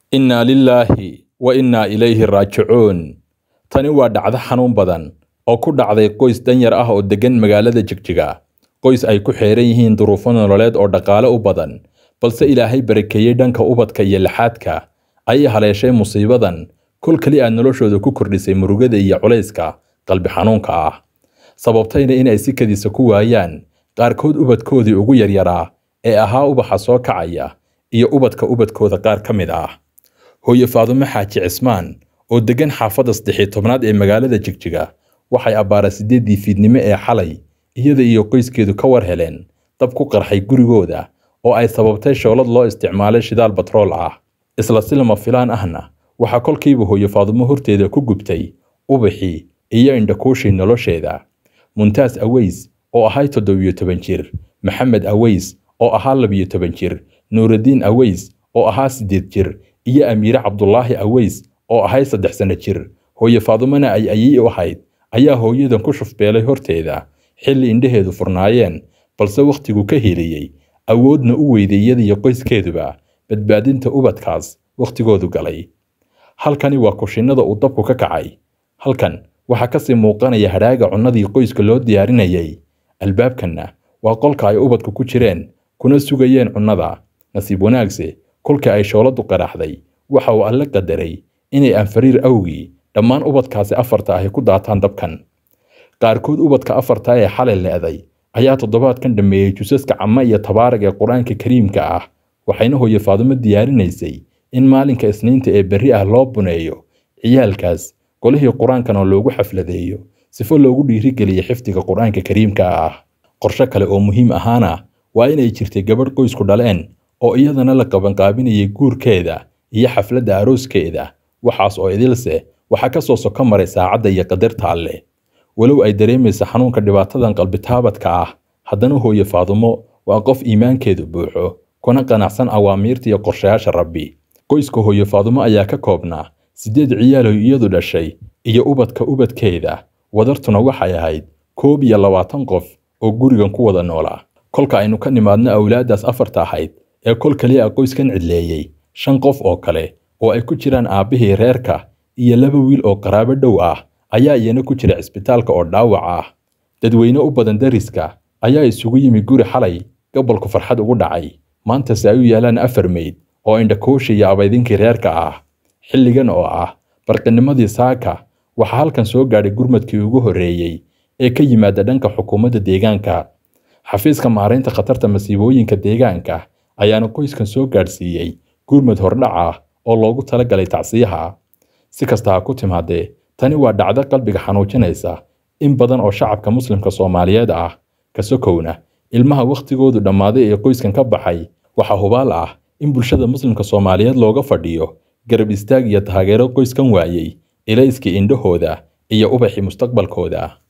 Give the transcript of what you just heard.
innaa lilaahi wa innaa ilayhi raajicuun tani waa dhacdo xanuun badan oo ku dhacday qoys danyar ah oo deggan magaalada jigjiga qoys ay ku xeeran yihiin duruufo nololeed oo dhaqaale u badan balse ilaahay barakeeyey dhanka ubadka iyo laxaadka ayay haleeshay musiibadan kol keli aad noloshooda ku kordhisay murugada iyo culayska qalbi xanuunka ah sababtayna inay si kadisa ku waayaan qaarkood ubadkoodii ugu yaryaraa ee ahaa ubaxa soo kacaya iyo ubadka ubadkooda qaar ka mid ah hooye faadumo xaaji cismaan oo deggan xaafadda saddexii tobnaad ee magaalada jigjiga waxay abbaara siddeeddii fiidnimo ee xalay iyada iyo qoyskeedu ka war heleen dab ku qarxay gurigooda oo ay sababtay shoolad loo isticmaalay shidaal batrool ah isla si lama filaan ahna waxaa kolkiiba hooye faadumo horteeda ku gubtay ubaxii iyo indhakuushii nolosheeda muntaas aweys oo ahay toddobiyo toban jir maxamed aweys oo ahaa labiyo toban jir nuuraddiin aweys oo ahaa siddeed jir iyo amiire cabdulaahi aweys oo ahay saddex sanno jir hooye faadumona ay ayey u ahayd ayaa hooyadan ku shufbeelay horteeda xilli indhaheedu furnaayeen balse wakhtigu ka heliyey awoodna u weyday iyadiyo qoyskeeduba badbaadinta ubadkaas wakhtigoodu galay halkani waa kushinnada uu dabku ka kacay halkan waxaa ka sii muuqanaya hadhaaga cunnadii qoyska loo diyaarinayay albaabkanna waa qolka ay ubadku ku jireen kuna sugayeen cunnada nasiib wanaagse kolkii ay shooladdu qaraxday waxa uu alle qadaray inay anfariir awgii dhammaan ubadkaasi afarta ahi ku daataan dabkan qaarkood ubadka afarta ee xalay le'day ayaa toddobaadkan dhammeeyey jusaska cama iyo tabaarag ee qur-aanka kariimka ah waxayna hooye faadumo diyaarinaysay in maalinka isniinta ee berri ah loo buneeyo ciyaalkaas golihii qur-aankana loogu xafladeeyo sifo loogu dhiirigeliya xifdiga qur-aanka kariimka ah qorshe kale oo muhiim ahaana waa inay jirtay gabadh qoysku dhaleen oo iyadana la qabanqaabinayay guurkeeda iyo xafladda arooskeeda waxaas oo idilse waxaa ka soo soko maray saacadda iyo qadarta alleh walow ay dareemaysa xanuunka dhibaatadan qalbitaabadka ah haddana hooye faadumo waa qof iimaankeedu buuxo kuna qanacsan awaamiirta iyo qorshayaasha rabbi qoyska hooye faadumo ayaa ka koobnaa siddeed ciyaaloy iyadu dhashay iyo ubadka ubadkeeda wadartuna waxay ahayd koob iyo labaatan qof oo gurigan ku wada noolaa kolka aynu ka nimaadno awlaaddaas afarta ahayd ee kol kaliya qoyskan cidleeyey shan qof oo kale oo ay ku jiraan aabbihii reerka iyo laba wiil oo qaraabo dhow ah ayaa iyana ku jira cisbitaalka oo dhaawac ah dadweyne u badan dariska ayaa isugu yimi guri xalay gobolku farxad ugu dhacay maantase ay u yaalaan afar meyd oo indhakuushi iyo abaydinkii reerka ah xilligan oo ah barqinimadii saaka waxaa halkan soo gaadhay gurmadkii ugu horreeyey ee ka yimaada dhanka xukuumadda deegaanka xafiiska maaraynta khatarta masiibooyinka deegaanka ayaana qoyskan soo gaadhsiiyey gurmad hordhac ah oo loogu talagalay tacsiyaha si kasta ha ku timaadee tani waa dhacdo qalbiga xanuujinaysa in badan oo shacabka muslimka soomaaliyeed ah ka sokowna ilmaha wakhtigoodu dhammaaday ee qoyskan ka baxay waxaa hubaal ah in bulshada muslimka soomaaliyeed looga fadhiyo garab istaag iyo taageero qoyskan waayey ilayskii indhahooda iyo ubaxii mustaqbalkooda